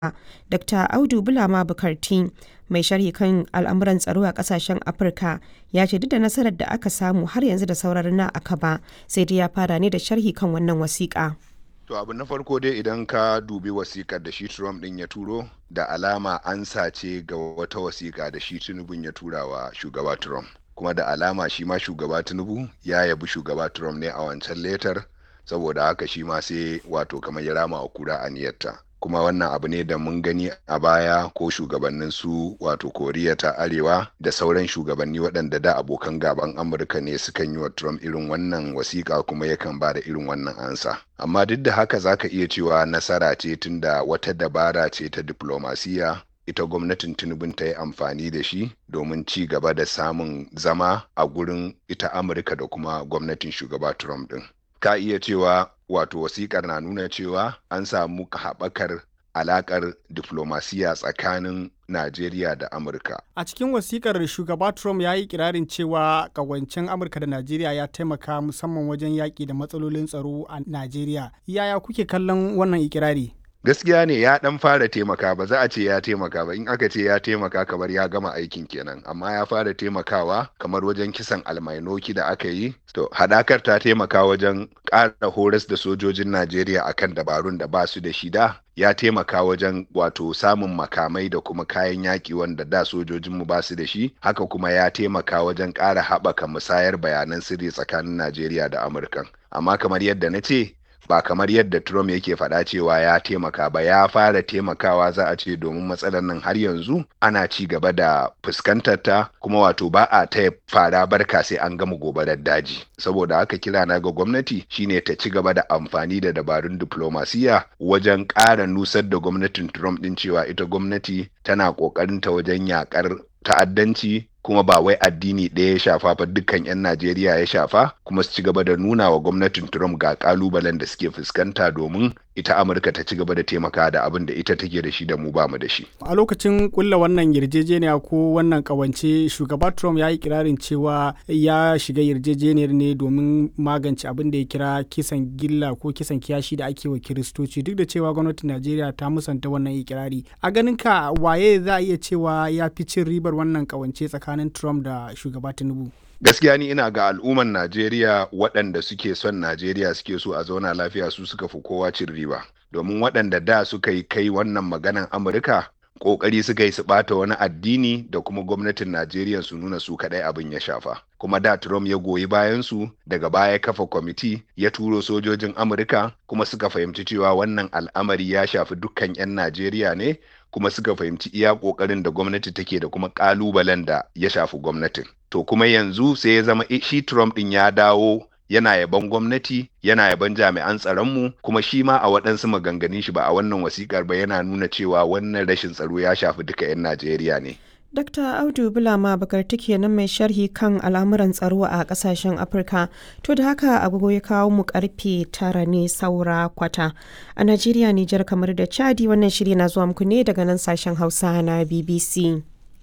Dr. Audu Bulama Bukarti, mai sharhi kan al'amuran tsaro a kasashen Afirka, ya ce duk da nasarar da aka samu har yanzu da sauran na akaba, sai dai ya fara ne da sharhi kan wannan wasiƙa. To abu na farko dai idan ka dubi wasikar da shi Trump din ya turo da alama an sace ga wata wasika da shi Tinubu ya tura wa shugaba Trump. Kuma da alama shi ma shugaba Tinubu ya yabi shugaba Trump ne a wancan letar saboda haka shi ma sai wato kamar ya rama wa kura aniyarta. kuma wannan abu ne da mun gani a baya ko shugabannin su wato koriya ta arewa da sauran shugabanni waɗanda da abokan gaban amurka ne sukan yi wa trump irin wannan wasiƙa kuma yakan ba da irin wannan ansa amma duk da haka zaka iya cewa nasara ce tunda wata dabara ce ta diplomasiya ita gwamnatin tinubun ta yi amfani da shi domin ci gaba da samun zama a gurin ita amurka da kuma gwamnatin shugaba trump din ka iya cewa wato wasikar na nuna cewa an samu haɓakar alaƙar diflomasiya tsakanin Najeriya da Amurka. A cikin wasikar shugaba Trump ya yi kirarin cewa ƙawancen Amurka da Najeriya ya taimaka musamman wajen yaƙi da matsalolin tsaro a Najeriya. Yaya kuke kallon wannan ikirari? gaskiya ne ya dan fara taimaka ba za a ce ya taimaka ba in aka ce ya taimaka kamar ya gama aikin kenan amma ya fara taimakawa kamar wajen kisan almainoki da aka yi to hadakar ta taimaka wajen ƙara horas da sojojin najeriya akan dabarun da ba su da shida ya taimaka wajen wato samun makamai da kuma kayan yaƙi wanda da sojojinmu ba su da shi haka kuma ya taimaka wajen ƙara haɓaka musayar bayanan sirri tsakanin najeriya da amurka amma kamar yadda na ce ba kamar yadda Trump yake faɗa cewa ya taimaka ba ya fara taimakawa za a ce domin matsalar nan har yanzu ana ci gaba da fuskantar ta kuma wato ba a ta fara barka sai an gama gobarar daji saboda haka kira na ga gwamnati shine ta ci gaba da amfani da dabarun diplomasiya wajen ƙara nusar da gwamnatin Trump din cewa ita gwamnati tana ƙoƙarin ta wajen yakar ta'addanci kuma ba wai addini ɗaya ya shafa ba dukkan 'yan Najeriya ya shafa kuma su ci gaba da nuna wa gwamnatin Trump ga kalubalen da suke fuskanta domin ita Amurka ta ci gaba da taimaka da abin da ita take da shi da mu ba mu da shi. A lokacin kulla wannan yarjejeniya ko wannan kawance shugaba Trump ya yi kirarin cewa ya shiga yarjejeniyar ne domin magance abin da ya kira kisan gilla ko kisan kiyashi da ake wa Kiristoci duk da cewa gwamnatin Najeriya ta musanta wannan ikirari. A ganin ka waye za a iya cewa ya fi cin ribar wannan kawance tsakanin tsakanin Trump da shugaba Tinubu. Gaskiya ni ina ga al'umman Najeriya waɗanda suke son Najeriya suke so a zauna lafiya su suka fi kowa cin riba. Domin waɗanda da suka yi kai wannan maganan Amurka ƙoƙari suka yi su ɓata wani addini da kuma gwamnatin Najeriya su nuna su kaɗai abin ya shafa. Kuma da Trump ya goyi bayan su daga baya kafa kwamiti ya turo sojojin Amurka kuma suka fahimci cewa wannan al'amari ya shafi dukkan 'yan Najeriya ne kuma suka fahimci iya kokarin da gwamnati take da kuma kalubalen da ya shafi gwamnatin to kuma yanzu sai ya zama shi Trump din ya dawo yana yaban gwamnati yana yaban jami'an tsaronmu kuma shi ma a waɗansu maganganun shi ba a wannan wasikar ba yana nuna cewa wannan rashin tsaro ya shafi duka 'yan Najeriya ne. Dr. Audu Bulama Bakarti kenan mai sharhi kan al'amuran tsaro a kasashen Afirka. To da haka agogo ya kawo mu karfe tara ne saura kwata. A Najeriya, Nijar kamar da Chadi wannan shiri na zuwa muku ne daga nan sashen Hausa na BBC.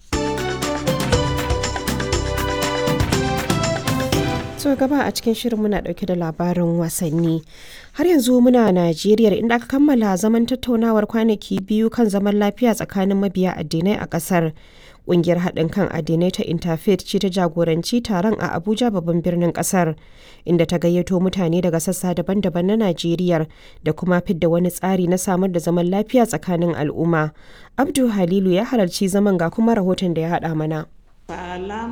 so gaba a cikin shirin muna dauke da labarin wasanni har yanzu muna najeriya inda aka kammala zaman tattaunawar kwanaki biyu kan zaman lafiya tsakanin mabiya addinai a kasar kungiyar haɗin kan addinai ta interfaith ce ta jagoranci taron a abuja babban birnin ƙasar inda ta gayyato mutane daga sassa daban-daban na najeriya da kuma fidda wani tsari na samar da zaman lafiya tsakanin al'umma abdu halilu ya halarci zaman ga kuma rahoton da ya haɗa mana